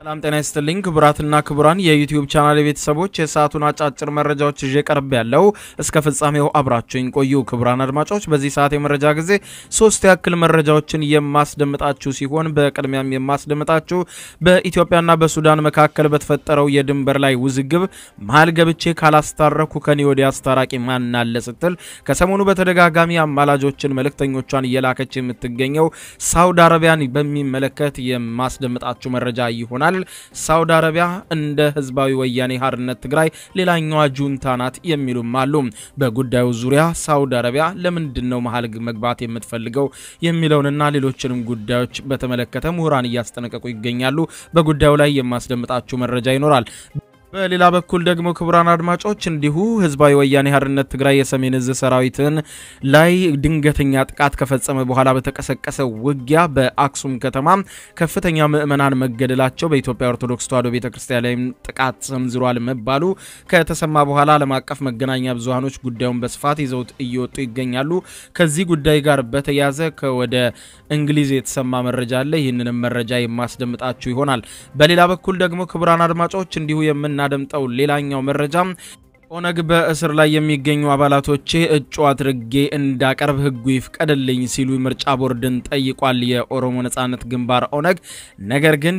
ሰላም ጤና ይስጥልኝ ክቡራትና ክቡራን የዩቲዩብ ቻናል ቤተሰቦች የሰዓቱን አጫጭር መረጃዎች ይዤ ቀርብ ያለው እስከ ፍጻሜው አብራችሁኝ ቆዩ። ክቡራን አድማጮች በዚህ ሰዓት የመረጃ ጊዜ ሶስት ያክል መረጃዎችን የማስደምጣችሁ ሲሆን በቅድሚያም የማስደምጣችሁ በኢትዮጵያና በሱዳን መካከል በተፈጠረው የድንበር ላይ ውዝግብ መሀል ገብቼ ካላስታረኩ ከኔ ወዲያ አስታራቂ ማን አለ ስትል ከሰሞኑ በተደጋጋሚ አማላጆችን መልእክተኞቿን እየላከች የምትገኘው ሳውዲ አረቢያን በሚመለከት የማስደምጣችሁ መረጃ ይሆናል። ሳውዲ አረቢያ እንደ ህዝባዊ ወያኔ ሓርነት ትግራይ ሌላኛዋ ጁንታ ናት የሚሉም አሉ። በጉዳዩ ዙሪያ ሳውዲ አረቢያ ለምንድን ነው መሀል መግባት የምትፈልገው የሚለውንና ሌሎችንም ጉዳዮች በተመለከተ ምሁራን እያስጠነቀቁ ይገኛሉ። በጉዳዩ ላይ የማስደምጣችሁ መረጃ ይኖራል። በሌላ በኩል ደግሞ ክቡራን አድማጮች እንዲሁ ህዝባዊ ወያኔ ሓርነት ትግራይ የሰሜን እዝ ሰራዊትን ላይ ድንገተኛ ጥቃት ከፈጸመ በኋላ በተቀሰቀሰ ውጊያ በአክሱም ከተማ ከፍተኛ ምዕመናን መገደላቸው በኢትዮጵያ ኦርቶዶክስ ተዋሕዶ ቤተ ክርስቲያን ላይም ጥቃት ሰንዝሯል መባሉ ከተሰማ በኋላ ዓለም አቀፍ መገናኛ ብዙሃኖች ጉዳዩን በስፋት ይዘውት እየወጡ ይገኛሉ። ከዚህ ጉዳይ ጋር በተያያዘ ከወደ እንግሊዝ የተሰማ መረጃ አለ። ይህንንም መረጃ የማስደምጣችሁ ይሆናል። በሌላ በኩል ደግሞ ክቡራን አድማጮች እንዲሁ የምን እናደምጠው ሌላኛው መረጃ ኦነግ በእስር ላይ የሚገኙ አባላቶቼ እጩ አድርጌ እንዳቀርብ ህጉ ይፍቀድልኝ ሲሉ ምርጫ ቦርድን ጠይቋል። የኦሮሞ ነጻነት ግንባር ኦነግ። ነገር ግን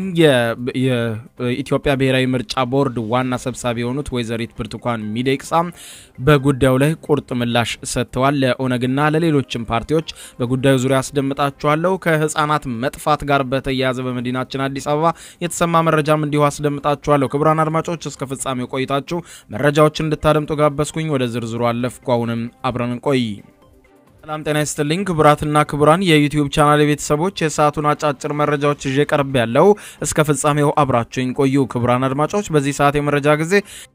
የኢትዮጵያ ብሔራዊ ምርጫ ቦርድ ዋና ሰብሳቢ የሆኑት ወይዘሪት ብርቱካን ሚደቅሳ በጉዳዩ ላይ ቁርጥ ምላሽ ሰጥተዋል። ለኦነግና ለሌሎችም ፓርቲዎች በጉዳዩ ዙሪያ አስደምጣችኋለሁ። ከህፃናት መጥፋት ጋር በተያያዘ በመዲናችን አዲስ አበባ የተሰማ መረጃም እንዲሁ አስደምጣችኋለሁ። ክቡራን አድማጮች እስከ ፍጻሜው ቆይታችሁ መረጃዎችን እንድታደምጡ ጋበዝኩኝ። ወደ ዝርዝሩ አለፍኩ። አሁንም አብረን ቆይ። ሰላም ጤና ይስጥልኝ ክቡራትና ክቡራን የዩቲዩብ ቻናል ቤተሰቦች የሰዓቱን አጫጭር መረጃዎች ይዤ ቀርብ ያለው እስከ ፍጻሜው አብራችሁኝ ቆዩ። ክቡራን አድማጮች በዚህ ሰዓት የመረጃ ጊዜ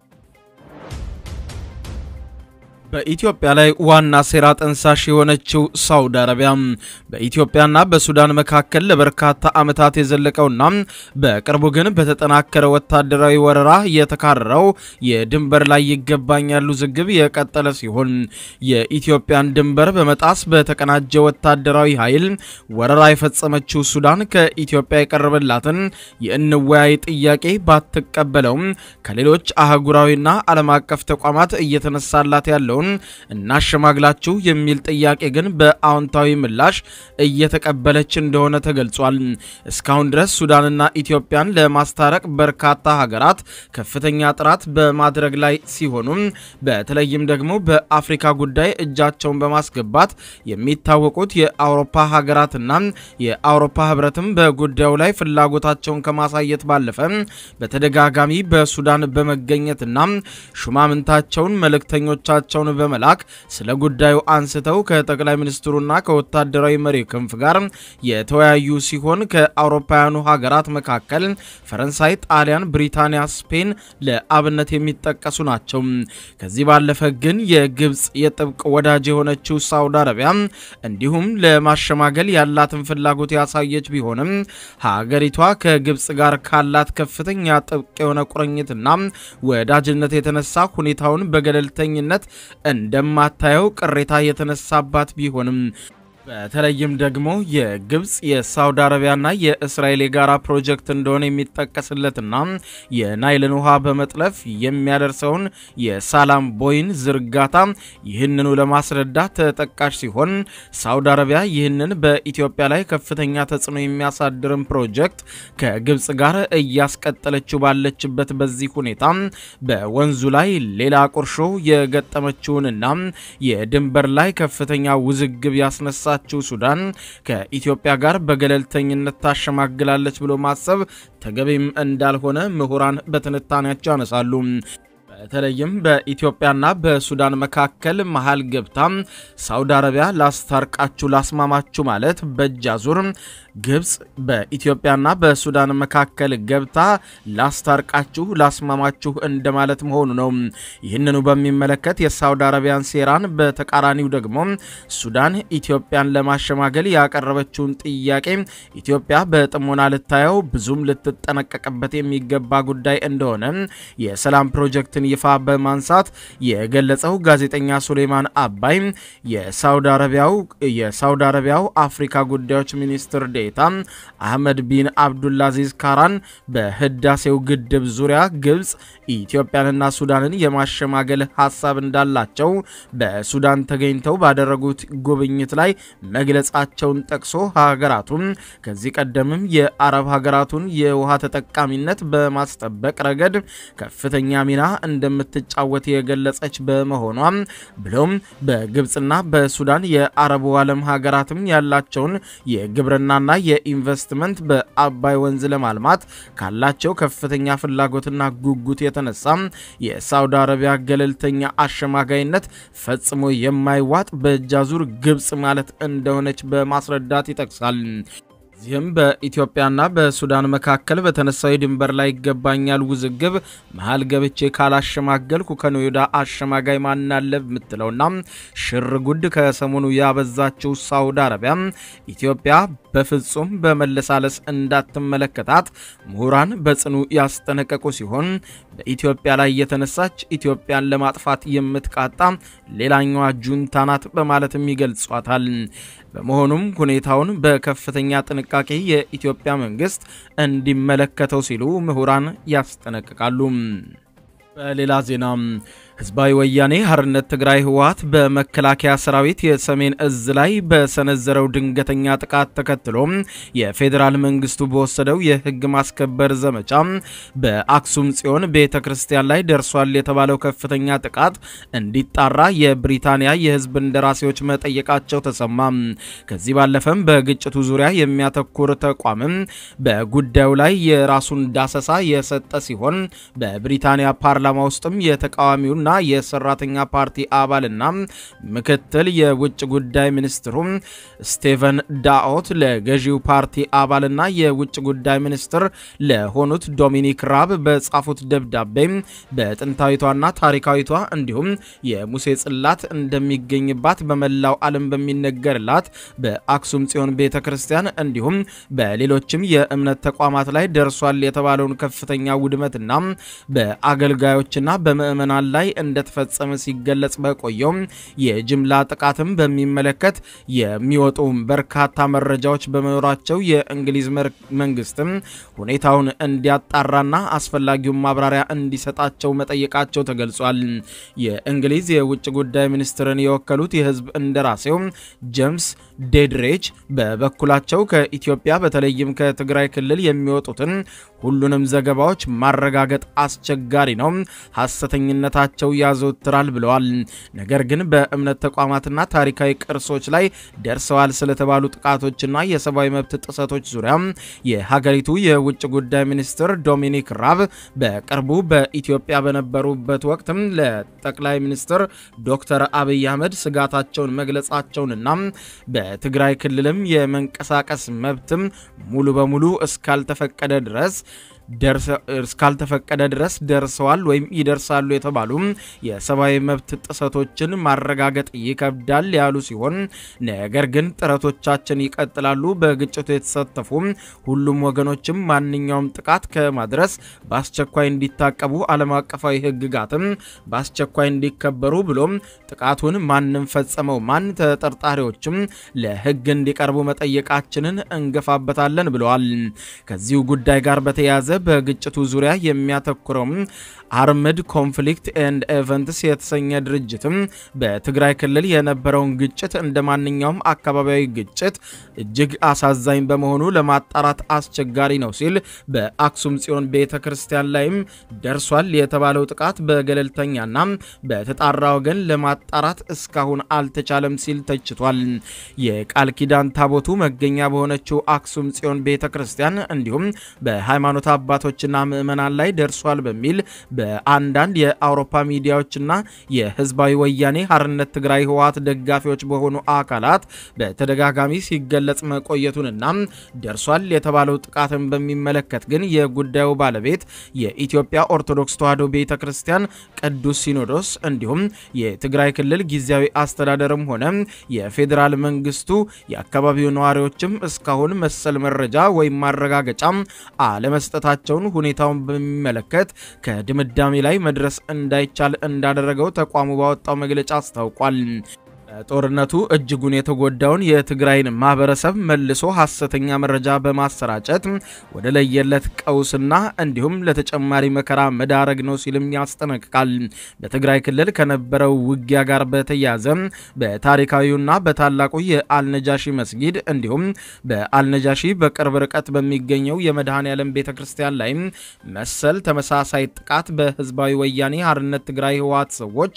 በኢትዮጵያ ላይ ዋና ሴራ ጠንሳሽ የሆነችው ሳውዲ አረቢያ በኢትዮጵያና በሱዳን መካከል ለበርካታ ዓመታት የዘለቀውና በቅርቡ ግን በተጠናከረ ወታደራዊ ወረራ የተካረረው የድንበር ላይ ይገባኛል ውዝግብ የቀጠለ ሲሆን የኢትዮጵያን ድንበር በመጣስ በተቀናጀ ወታደራዊ ኃይል ወረራ የፈጸመችው ሱዳን ከኢትዮጵያ የቀረበላትን የእንወያይ ጥያቄ ባትቀበለውም ከሌሎች አህጉራዊና ዓለም አቀፍ ተቋማት እየተነሳላት ያለውን እናሸማግላችሁ የሚል ጥያቄ ግን በአዎንታዊ ምላሽ እየተቀበለች እንደሆነ ተገልጿል። እስካሁን ድረስ ሱዳንና ኢትዮጵያን ለማስታረቅ በርካታ ሀገራት ከፍተኛ ጥረት በማድረግ ላይ ሲሆኑም በተለይም ደግሞ በአፍሪካ ጉዳይ እጃቸውን በማስገባት የሚታወቁት የአውሮፓ ሀገራትና የአውሮፓ ሕብረትም በጉዳዩ ላይ ፍላጎታቸውን ከማሳየት ባለፈ በተደጋጋሚ በሱዳን በመገኘትና ሹማምንታቸውን መልእክተኞቻቸውን በመላክ ስለ ጉዳዩ አንስተው ከጠቅላይ ሚኒስትሩና ከወታደራዊ መሪ ክንፍ ጋር የተወያዩ ሲሆን ከአውሮፓውያኑ ሀገራት መካከል ፈረንሳይ፣ ጣሊያን፣ ብሪታንያ፣ ስፔን ለአብነት የሚጠቀሱ ናቸው። ከዚህ ባለፈ ግን የግብፅ የጥብቅ ወዳጅ የሆነችው ሳውዲ አረቢያ እንዲሁም ለማሸማገል ያላትን ፍላጎት ያሳየች ቢሆንም ሀገሪቷ ከግብፅ ጋር ካላት ከፍተኛ ጥብቅ የሆነ ቁርኝትና ወዳጅነት የተነሳ ሁኔታውን በገለልተኝነት እንደማታየው ቅሬታ የተነሳባት ቢሆንም በተለይም ደግሞ የግብፅ የሳውዲ አረቢያና የእስራኤል የጋራ ፕሮጀክት እንደሆነ የሚጠቀስለትና የናይልን ውሃ በመጥለፍ የሚያደርሰውን የሳላም ቦይን ዝርጋታ ይህንኑ ለማስረዳት ተጠቃሽ ሲሆን ሳውዲ አረቢያ ይህንን በኢትዮጵያ ላይ ከፍተኛ ተጽዕኖ የሚያሳድርን ፕሮጀክት ከግብፅ ጋር እያስቀጠለችው ባለችበት በዚህ ሁኔታ በወንዙ ላይ ሌላ ቁርሾ የገጠመችውንና የድንበር ላይ ከፍተኛ ውዝግብ ያስነሳ ችው ሱዳን ከኢትዮጵያ ጋር በገለልተኝነት ታሸማግላለች ብሎ ማሰብ ተገቢም እንዳልሆነ ምሁራን በትንታኔያቸው ያነሳሉ። በተለይም በኢትዮጵያና በሱዳን መካከል መሀል ገብታ ሳውዲ አረቢያ ላስታርቃችሁ ላስማማችሁ ማለት በእጅ አዙር ግብፅ በኢትዮጵያና በሱዳን መካከል ገብታ ላስታርቃችሁ ላስማማችሁ እንደማለት መሆኑ ነው። ይህንኑ በሚመለከት የሳውዲ አረቢያን ሴራን በተቃራኒው ደግሞ ሱዳን ኢትዮጵያን ለማሸማገል ያቀረበችውን ጥያቄ ኢትዮጵያ በጥሞና ልታየው ብዙም ልትጠነቀቅበት የሚገባ ጉዳይ እንደሆነ የሰላም ፕሮጀክትን ይፋ በማንሳት የገለጸው ጋዜጠኛ ሱሌማን አባይ የሳውዲ አረቢያው የሳውዲ አረቢያው አፍሪካ ጉዳዮች ሚኒስትር ዴታ ዴኤታ አህመድ ቢን አብዱላዚዝ ካራን በህዳሴው ግድብ ዙሪያ ግብፅ ኢትዮጵያንና ሱዳንን የማሸማገል ሀሳብ እንዳላቸው በሱዳን ተገኝተው ባደረጉት ጉብኝት ላይ መግለጻቸውን ጠቅሶ ሀገራቱም ከዚህ ቀደምም የአረብ ሀገራቱን የውሃ ተጠቃሚነት በማስጠበቅ ረገድ ከፍተኛ ሚና እንደምትጫወት የገለጸች በመሆኗ ብሎም በግብፅና በሱዳን የአረቡ ዓለም ሀገራትም ያላቸውን የግብርናና የኢንቨስትመንት በአባይ ወንዝ ለማልማት ካላቸው ከፍተኛ ፍላጎትና ጉጉት የተነሳ የሳውዲ አረቢያ ገለልተኛ አሸማጋይነት ፈጽሞ የማይዋጥ በእጃዙር ግብፅ ማለት እንደሆነች በማስረዳት ይጠቅሳል። እዚህም በኢትዮጵያና በሱዳን መካከል በተነሳው የድንበር ላይ ይገባኛል ውዝግብ መሀል ገብቼ ካላሸማገልኩ ከኖዮዳ አሸማጋይ ማናለ የምትለውና ሽር ጉድ ከሰሞኑ ያበዛችው ሳውዲ አረቢያ ኢትዮጵያ በፍጹም በመለሳለስ እንዳትመለከታት ምሁራን በጽኑ ያስጠነቀቁ ሲሆን በኢትዮጵያ ላይ የተነሳች ኢትዮጵያን ለማጥፋት የምትቃጣ ሌላኛዋ ጁንታ ናት በማለትም ይገልጿታል። በመሆኑም ሁኔታውን በከፍተኛ ጥንቃቄ የኢትዮጵያ መንግስት እንዲመለከተው ሲሉ ምሁራን ያስጠነቅቃሉ። በሌላ ዜና ህዝባዊ ወያኔ ሓርነት ትግራይ ህወሓት በመከላከያ ሰራዊት የሰሜን እዝ ላይ በሰነዘረው ድንገተኛ ጥቃት ተከትሎ የፌዴራል መንግስቱ በወሰደው የህግ ማስከበር ዘመቻ በአክሱም ጽዮን ቤተ ክርስቲያን ላይ ደርሷል የተባለው ከፍተኛ ጥቃት እንዲጣራ የብሪታንያ የህዝብ እንደራሴዎች መጠየቃቸው ተሰማ። ከዚህ ባለፈም በግጭቱ ዙሪያ የሚያተኩር ተቋምም በጉዳዩ ላይ የራሱን ዳሰሳ የሰጠ ሲሆን በብሪታንያ ፓርላማ ውስጥም የተቃዋሚው ና የሰራተኛ ፓርቲ አባልና ምክትል የውጭ ጉዳይ ሚኒስትሩ ስቴቨን ዳኦት ለገዢው ፓርቲ አባልና የውጭ ጉዳይ ሚኒስትር ለሆኑት ዶሚኒክ ራብ በጻፉት ደብዳቤ በጥንታዊቷና ታሪካዊቷ እንዲሁም የሙሴ ጽላት እንደሚገኝባት በመላው ዓለም በሚነገርላት በአክሱም ጽዮን ቤተ ክርስቲያን እንዲሁም በሌሎችም የእምነት ተቋማት ላይ ደርሷል የተባለውን ከፍተኛ ውድመትና በአገልጋዮችና በምዕመናን ላይ እንደተፈጸመ ሲገለጽ በቆየው የጅምላ ጥቃትም በሚመለከት የሚወጡ በርካታ መረጃዎች በመኖራቸው የእንግሊዝ መንግስትም ሁኔታውን እንዲያጣራና አስፈላጊውን ማብራሪያ እንዲሰጣቸው መጠየቃቸው ተገልጿል። የእንግሊዝ የውጭ ጉዳይ ሚኒስትርን የወከሉት የህዝብ እንደራሴው ጄምስ ዴድሬች በበኩላቸው ከኢትዮጵያ በተለይም ከትግራይ ክልል የሚወጡትን ሁሉንም ዘገባዎች ማረጋገጥ አስቸጋሪ ነው፣ ሐሰተኝነታቸው ያዘወትራል ብለዋል። ነገር ግን በእምነት ተቋማትና ታሪካዊ ቅርሶች ላይ ደርሰዋል ስለተባሉ ጥቃቶችና የሰብአዊ መብት ጥሰቶች ዙሪያ የሀገሪቱ የውጭ ጉዳይ ሚኒስትር ዶሚኒክ ራብ በቅርቡ በኢትዮጵያ በነበሩበት ወቅትም ለጠቅላይ ሚኒስትር ዶክተር አብይ አህመድ ስጋታቸውን መግለጻቸውንና በትግራይ ክልልም የመንቀሳቀስ መብትም ሙሉ በሙሉ እስካልተፈቀደ ድረስ እስካልተፈቀደ ድረስ ደርሰዋል ወይም ይደርሳሉ የተባሉ የሰብአዊ መብት ጥሰቶችን ማረጋገጥ ይከብዳል ያሉ ሲሆን ነገር ግን ጥረቶቻችን ይቀጥላሉ። በግጭቱ የተሳተፉ ሁሉም ወገኖችም ማንኛውም ጥቃት ከማድረስ በአስቸኳይ እንዲታቀቡ፣ ዓለም አቀፋዊ ሕግጋትም በአስቸኳይ እንዲከበሩ ብሎም ጥቃቱን ማንም ፈጸመው ማን ተጠርጣሪዎችም ለሕግ እንዲቀርቡ መጠየቃችንን እንገፋበታለን ብለዋል። ከዚሁ ጉዳይ ጋር በተያያዘ በግጭቱ ዙሪያ የሚያተኩረው አርምድ ኮንፍሊክት ኤንድ ኤቨንትስ የተሰኘ ድርጅትም በትግራይ ክልል የነበረውን ግጭት እንደ ማንኛውም አካባቢያዊ ግጭት እጅግ አሳዛኝ በመሆኑ ለማጣራት አስቸጋሪ ነው ሲል በአክሱም ጽዮን ቤተ ክርስቲያን ላይም ደርሷል የተባለው ጥቃት በገለልተኛና በተጣራ ወገን ለማጣራት እስካሁን አልተቻለም ሲል ተችቷል። የቃል ኪዳን ታቦቱ መገኛ በሆነችው አክሱም ጽዮን ቤተ ክርስቲያን እንዲሁም በሃይማኖት አባቶችና ምዕመናን ላይ ደርሷል በሚል በአንዳንድ የአውሮፓ ሚዲያዎችና የህዝባዊ ወያኔ ሓርነት ትግራይ ህወሓት ደጋፊዎች በሆኑ አካላት በተደጋጋሚ ሲገለጽ መቆየቱንና ደርሷል የተባለው ጥቃትን በሚመለከት ግን የጉዳዩ ባለቤት የኢትዮጵያ ኦርቶዶክስ ተዋሕዶ ቤተ ክርስቲያን ቅዱስ ሲኖዶስ እንዲሁም የትግራይ ክልል ጊዜያዊ አስተዳደርም ሆነ የፌዴራል መንግስቱ የአካባቢው ነዋሪዎችም እስካሁን መሰል መረጃ ወይም ማረጋገጫ አለመስጠታቸውን ሁኔታውን በሚመለከት ከድምዳሜ ላይ መድረስ እንዳይቻል እንዳደረገው ተቋሙ ባወጣው መግለጫ አስታውቋል። ጦርነቱ እጅጉን የተጎዳውን የትግራይን ማህበረሰብ መልሶ ሐሰተኛ መረጃ በማሰራጨት ወደ ለየለት ቀውስና እንዲሁም ለተጨማሪ መከራ መዳረግ ነው ሲልም ያስጠነቅቃል። በትግራይ ክልል ከነበረው ውጊያ ጋር በተያያዘ በታሪካዊውና በታላቁ የአልነጃሺ መስጊድ እንዲሁም በአልነጃሺ በቅርብ ርቀት በሚገኘው የመድኃኔ ዓለም ቤተ ክርስቲያን ላይ መሰል ተመሳሳይ ጥቃት በህዝባዊ ወያኔ ሓርነት ትግራይ ህወሓት ሰዎች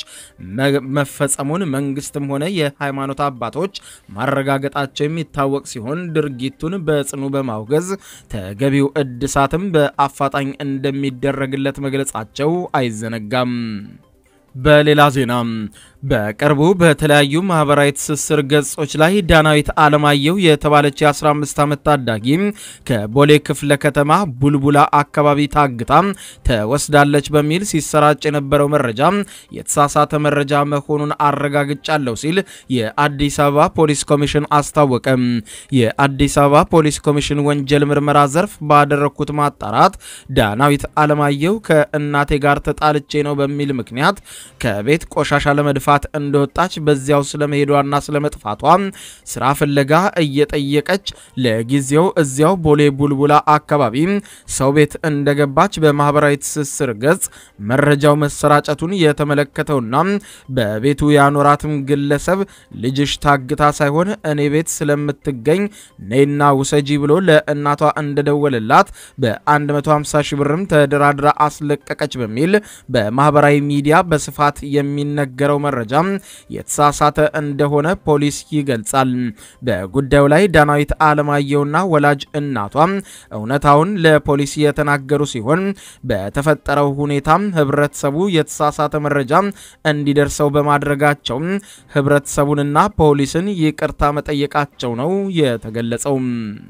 መፈጸሙን መንግስትም ሆነ የሃይማኖት አባቶች ማረጋገጣቸው የሚታወቅ ሲሆን ድርጊቱን በጽኑ በማውገዝ ተገቢው እድሳትም በአፋጣኝ እንደሚደረግለት መግለጻቸው አይዘነጋም። በሌላ ዜና በቅርቡ በተለያዩ ማህበራዊ ትስስር ገጾች ላይ ዳናዊት አለማየሁ የተባለች የ15 ዓመት ታዳጊ ከቦሌ ክፍለ ከተማ ቡልቡላ አካባቢ ታግታ ተወስዳለች በሚል ሲሰራጭ የነበረው መረጃ የተሳሳተ መረጃ መሆኑን አረጋግጫለሁ ሲል የአዲስ አበባ ፖሊስ ኮሚሽን አስታወቀ። የአዲስ አበባ ፖሊስ ኮሚሽን ወንጀል ምርመራ ዘርፍ ባደረግኩት ማጣራት ዳናዊት አለማየሁ ከእናቴ ጋር ተጣልቼ ነው በሚል ምክንያት ከቤት ቆሻሻ ለመድፋት እንደወጣች በዚያው ስለመሄዷና ስለመጥፋቷ ስራ ፍለጋ እየጠየቀች ለጊዜው እዚያው ቦሌ ቡልቡላ አካባቢ ሰው ቤት እንደገባች በማህበራዊ ትስስር ገጽ መረጃው መሰራጨቱን የተመለከተውና በቤቱ ያኖራትም ግለሰብ ልጅሽ ታግታ ሳይሆን እኔ ቤት ስለምትገኝ ነይና ውሰጂ ብሎ ለእናቷ እንደደወለላት በ150 ሺህ ብርም ተደራድራ አስለቀቀች በሚል በማህበራዊ ሚዲያ በስፋት የሚነገረው መረጃ የተሳሳተ እንደሆነ ፖሊስ ይገልጻል። በጉዳዩ ላይ ዳናዊት አለማየሁና ወላጅ እናቷ እውነታውን ለፖሊስ የተናገሩ ሲሆን በተፈጠረው ሁኔታም ህብረተሰቡ የተሳሳተ መረጃ እንዲደርሰው በማድረጋቸው ህብረተሰቡንና ፖሊስን ይቅርታ መጠየቃቸው ነው የተገለጸው።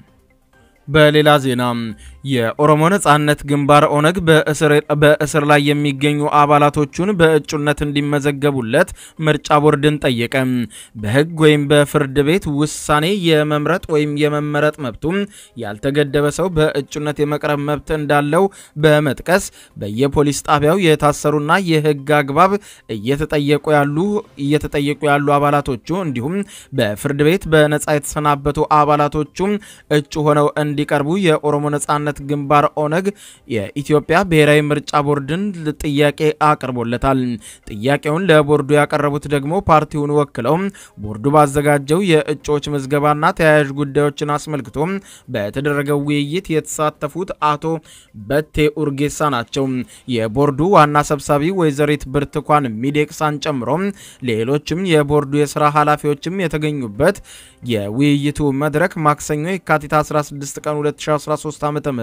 በሌላ ዜና የኦሮሞ ነጻነት ግንባር ኦነግ በእስር ላይ የሚገኙ አባላቶቹን በእጩነት እንዲመዘገቡለት ምርጫ ቦርድን ጠየቀ። በህግ ወይም በፍርድ ቤት ውሳኔ የመምረጥ ወይም የመመረጥ መብቱ ያልተገደበ ሰው በእጩነት የመቅረብ መብት እንዳለው በመጥቀስ በየፖሊስ ጣቢያው የታሰሩና የህግ አግባብ እየተጠየቁ ያሉ እየተጠየቁ ያሉ አባላቶቹ እንዲሁም በፍርድ ቤት በነጻ የተሰናበቱ አባላቶቹ እጩ ሆነው እንዲቀርቡ የኦሮሞ ነጻነት ግንባር ኦነግ የኢትዮጵያ ብሔራዊ ምርጫ ቦርድን ጥያቄ አቅርቦለታል። ጥያቄውን ለቦርዱ ያቀረቡት ደግሞ ፓርቲውን ወክለው ቦርዱ ባዘጋጀው የእጩዎች ምዝገባና ተያያዥ ጉዳዮችን አስመልክቶ በተደረገው ውይይት የተሳተፉት አቶ በቴ ኡርጌሳ ናቸው። የቦርዱ ዋና ሰብሳቢ ወይዘሪት ብርቱካን ሚዴቅሳን ጨምሮ ሌሎችም የቦርዱ የስራ ኃላፊዎችም የተገኙበት የውይይቱ መድረክ ማክሰኞ የካቲት 16 ቀን 2013 ዓ ም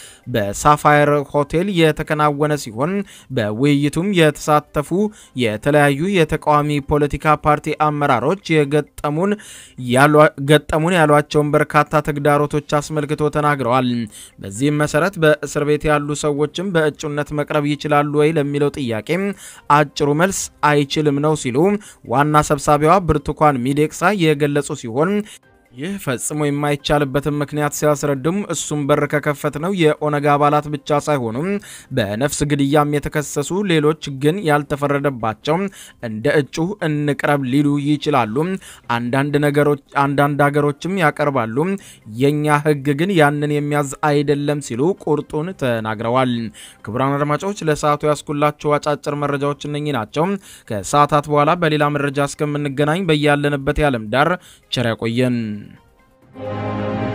በሳፋየር ሆቴል የተከናወነ ሲሆን በውይይቱም የተሳተፉ የተለያዩ የተቃዋሚ ፖለቲካ ፓርቲ አመራሮች የገጠሙን ገጠሙን ያሏቸውን በርካታ ተግዳሮቶች አስመልክቶ ተናግረዋል። በዚህም መሰረት በእስር ቤት ያሉ ሰዎችም በእጩነት መቅረብ ይችላሉ ወይ ለሚለው ጥያቄ አጭሩ መልስ አይችልም ነው ሲሉ ዋና ሰብሳቢዋ ብርቱካን ሚዴቅሳ የገለጹ ሲሆን ይህ ፈጽሞ የማይቻልበትን ምክንያት ሲያስረዱም እሱም በር ከከፈት ነው የኦነግ አባላት ብቻ ሳይሆኑም በነፍስ ግድያም የተከሰሱ ሌሎች ግን ያልተፈረደባቸው እንደ እጩ እንቅረብ ሊሉ ይችላሉ። አንዳንድ ነገሮች አንዳንድ ሀገሮችም ያቀርባሉ። የኛ ሕግ ግን ያንን የሚያዝ አይደለም ሲሉ ቁርጡን ተናግረዋል። ክቡራን አድማጮች ለሰዓቱ ያስኩላቸው አጫጭር መረጃዎች እነኚህ ናቸው። ከሰዓታት በኋላ በሌላ መረጃ እስከምንገናኝ በያለንበት የዓለም ዳር ቸር ያቆየን።